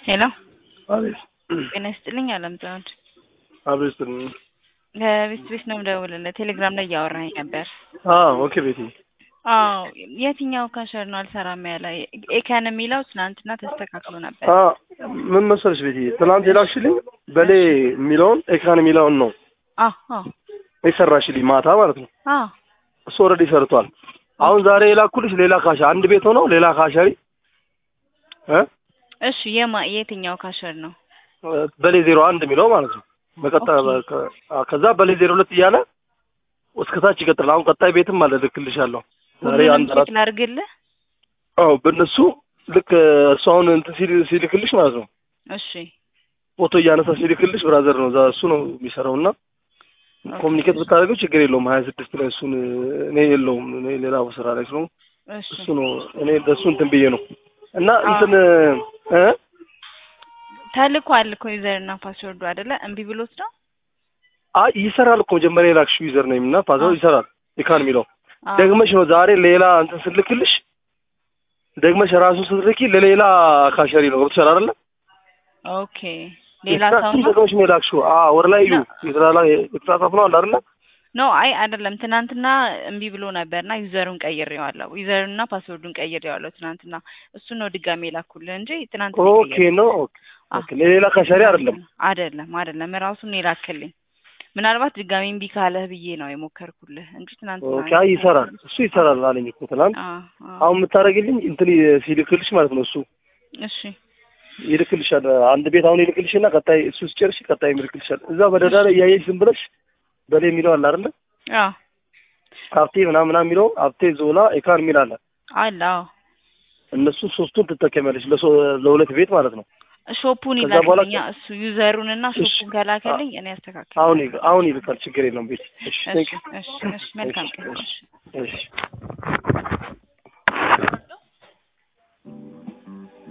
ሄሎ አቤት ጤና ይስጥልኝ አለምፀሐይ አቤት ከቤት ቤት ነው የምደውልልህ ቴሌግራም ላይ እያወራኝ ነበር ኦኬ ቤቴ አዎ የትኛው ካሸር ነው አልሰራም ያለ ኤካን የሚለው ትናንትና ተስተካክሎ ነበር አ ምን መሰለሽ ቤቴ ትናንት የላክሽልኝ በሌ የሚለውን ኤክራን የሚለውን ነው አዎ የሰራሽልኝ ማታ ማለት ነው አዎ እሱ ኦልሬዲ ሰርቷል አሁን ዛሬ የላኩልሽ ሌላ ካሻ አንድ ቤት ሆነው ሌላ ካሻሪ እ እሺ የማ የትኛው ካሸር ነው በሌ ዜሮ አንድ የሚለው ማለት ነው በቀጣ ከዛ በሌ ዜሮ ሁለት እያለ እስከታች ይቀጥላል አሁን ቀጣይ ቤትም አለ ልክልሻለሁ ዛሬ ሁሉንም አንድ አራት ቼክ ላድርግልህ አዎ በእነሱ ልክ እሱ አሁን እንትን ሲል ሲልክልሽ ማለት ነው እሺ ፎቶ እያነሳ ሲልክልሽ ብራዘር ነው እዛ እሱ ነው የሚሰራው እና ኮሚኒኬት ብታደርገው ችግር የለውም ሀያ ስድስት ላይ እሱን እኔ የለውም እኔ ሌላ ስራ ላይ ስለሆንኩ እሺ እሱ ነው እኔ ለእሱ እንትን ብዬ ነው እና አዎ። እንትን እ ተልኳል እኮ ዩዘር እና ፓስወርዱ አይደለ እምቢ ብሎት ነው አይ ይሰራል እኮ መጀመሪያ የላክሽው ዩዘር ነው እና ፓስወርድ አዎ። ይሰራል ኢካን የሚለው አዎ። ደግመሽ ነው ዛሬ ሌላ እንትን ስልክልሽ ደግመሽ ራሱን ስትልኪ ለሌላ ካሸሪ ነው ገብቶሻል አይደለ ኦኬ ሌላ ሰው እሱን ነው ደግመሽ ነው የላክሽው አዎ ወደ ላይ እዩ ነው። የተላላ የተጻጻፍ ነው አለ አይደለ ኖ አይ አይደለም ትናንትና እምቢ ብሎ ነበርና ዩዘሩን ቀይሬዋለሁ ዩዘሩንና ፓስወርዱን ቀይሬዋለሁ ትናንትና እሱን ነው ድጋሜ ላኩልህ እንጂ ትናንትና ኦኬ የቀየርኩት። ነው አዎ። ኦኬ ለሌላ ካሸሪ አይደለም አይደለም አይደለም ራሱን የላክልኝ ምናልባት ድጋሜ እምቢ ካለህ ብዬ ነው የሞከርኩልህ እንጂ ትናንትና ኦኬ አይ ይሰራል እሱ ይሰራል አለኝ እኮ ትናንት አዎ፣ አዎ። አሁን የምታደርግልኝ እንትን ሲልክልሽ ማለት ነው እሱ እሺ ይልክልሻል አንድ ቤት አሁን ይልክልሽና ቀጣይ እሱ ሲጨርሽ ቀጣይ ይልክልሻል እዛ በደዳ ላይ እያየሽ ዝም ብለሽ በላይ የሚለው አለ አይደለ አዎ ሀብቴ ምናምን ምናምን የሚለው ሀብቴ ዞላ ኤካን የሚል አለ አለ አዎ እነሱ ሶስቱን ትጠቀሚያለሽ ለሶ- ለሁለት ቤት ማለት ነው ሾፑን ከዛ በኋላ ይላክልኛ እሱ ዩዘሩን እና እሺ። ሾፑን ከላከልኝ እኔ አስተካክል አሁን ይል- አሁን ይልካል ችግር የለውም ቤት እሺ እሺ ቴንክ ዩ እሺ እሺ መልካም ቀን እሺ እሺ